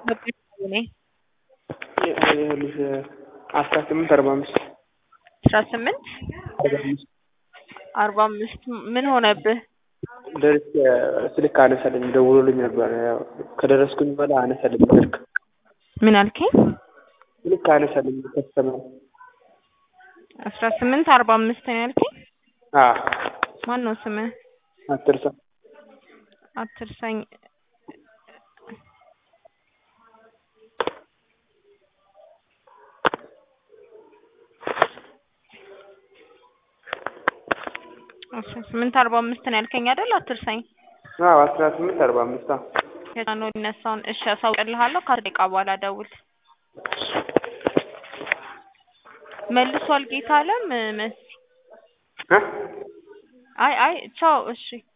እኔ ይኸውልሽ አስራ ስምንት አርባ አምስት አስራ ስምንት አርባ አምስት አርባ አምስት ምን ሆነብህ? ደርሼ ስልክ አነሳልኝ ደውሎልኝ ነበር። ያው ከደረስኩኝ በኋላ አነሳልኝ ስልክ ምን አልከኝ? ስልክ አነሳልኝ ከስተመር አስራ ስምንት አርባ አምስት ነው ያልከኝ? አዎ ማን ነው ስምህ? አትርሳ አትርሳኝ። አስራ ስምንት አርባ አምስት ነው ያልከኝ አይደል? አትርሳኝ። አዎ አስራ ስምንት አርባ አምስት አዎ የት ነው ሊነሳውን? እሺ አሳውቅልሃለሁ። ከአስር ደቂቃ በኋላ ደውል። መልሷል ጌታ አለም መሲ። እ አይ አይ ቻው። እሺ